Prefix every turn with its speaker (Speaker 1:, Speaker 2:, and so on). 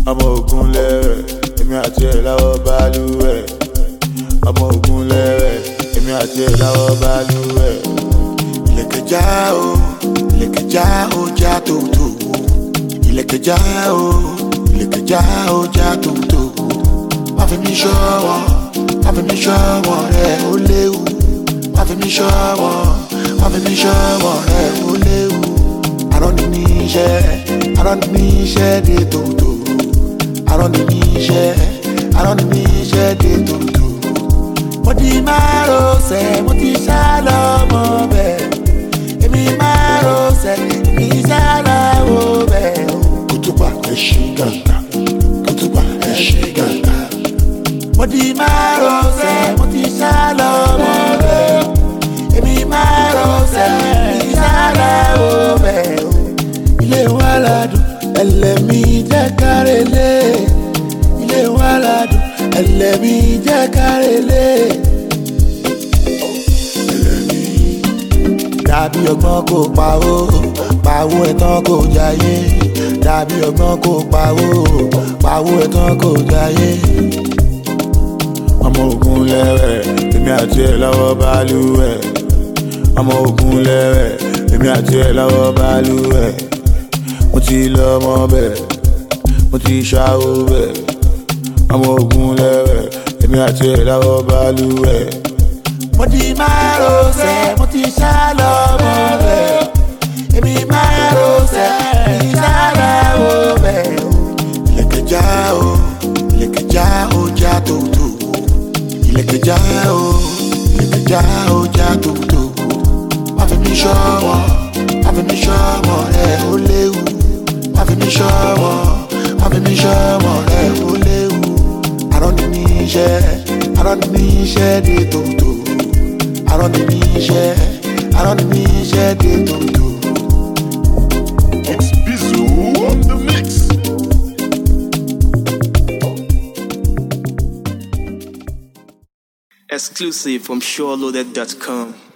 Speaker 1: ọmọ ogun lẹ́rẹ̀ èmi àti ẹ̀ láwọ́ balùwẹ̀ ọmọ ogun lẹ́rẹ̀ èmi àti ẹ̀ láwọ́ balùwẹ̀ ìlẹ̀kẹ̀já o ìlẹ̀kẹ̀já o já tòótò ìlẹ̀kẹ̀já o ìlẹ̀kẹ̀já o já tòótò má fi mí ṣọ́wọ́ má fi mí ṣọ́wọ́ rẹ̀ ó léwu má fi mí ṣọ́wọ́ má fi mí ṣọ́wọ́ rẹ̀ ó léwu àrọ́ ni ní iṣẹ́ àrọ́ ni ní iṣẹ́ dé tòótò àrọ́ ni ní iṣẹ́ àrọ́ ni ní iṣẹ́ dé tòótò mo ti máa rọṣẹ̀ mo ti sá lọ́mọ bẹ́ẹ̀ èmi máa rọṣẹ̀ èmi sá lọ́wọ́ bẹ́ẹ̀ kùtùpà ẹ̀ ṣí gàǹgà kùtùpà ẹ̀ ṣí gàǹgà mo ti máa rọṣẹ̀ mo ti sá lọ́mọ bẹ́ẹ̀ èmi máa rọṣẹ̀ èmi sá lọ́wọ́ bẹ́ẹ̀ ilé wa ládùn ẹlẹ́mí jẹ́ kárẹ́lẹ́ ilé wa ládùn ẹlẹ́mí jẹ́ kárẹ́lẹ́ ẹlẹ́mí. dàbí ọgbọ́n kò pawó pawó ẹ̀tàn kò jayé dàbí ọgbọ́n kò pawó pawó ẹ̀tàn kò jayé. ọmọ ogun lẹ́rẹ̀ èmi àti ẹ̀ lọ́wọ́ balùwẹ̀ ọmọ ogun lẹ́rẹ̀ èmi àti ẹ̀ lọ́wọ́ balùwẹ̀ mo ti lọ ọmọ bẹ́ẹ̀ mo ti ṣàwó bẹ́ẹ̀ ọmọ ogun lẹ́rẹ̀ èmi àti ẹ̀ lọ́wọ́ balùwẹ̀. mo ti máa rọṣẹ̀ mo ti ṣá lọ́mọ bẹ́ẹ̀ èmi máa rọṣẹ̀ èmi ṣá lọ́wọ́ bẹ́ẹ̀. ìlẹ̀kẹ̀já o ìlẹ̀kẹ̀já o já tòótò ìlẹ̀kẹ̀já o ìlẹ̀kẹ̀já o já tòótò má fi mí ṣọ́wọ́ má fi mí ṣọ́wọ́ rẹ̀ ó léwu má fi mí ṣọ́wọ́ má fi mí ṣọ́wọ́ rẹ̀ ó léwu àrọ́ ni ní iṣẹ́ àrọ́ ni ní iṣẹ́ dé tòótò àrọ́ ni ní iṣẹ́ àrọ́ ni ní iṣẹ́ dé tòótò.
Speaker 2: It's Bizu on the mix.
Speaker 3: Exclusive from SureLoaded.com.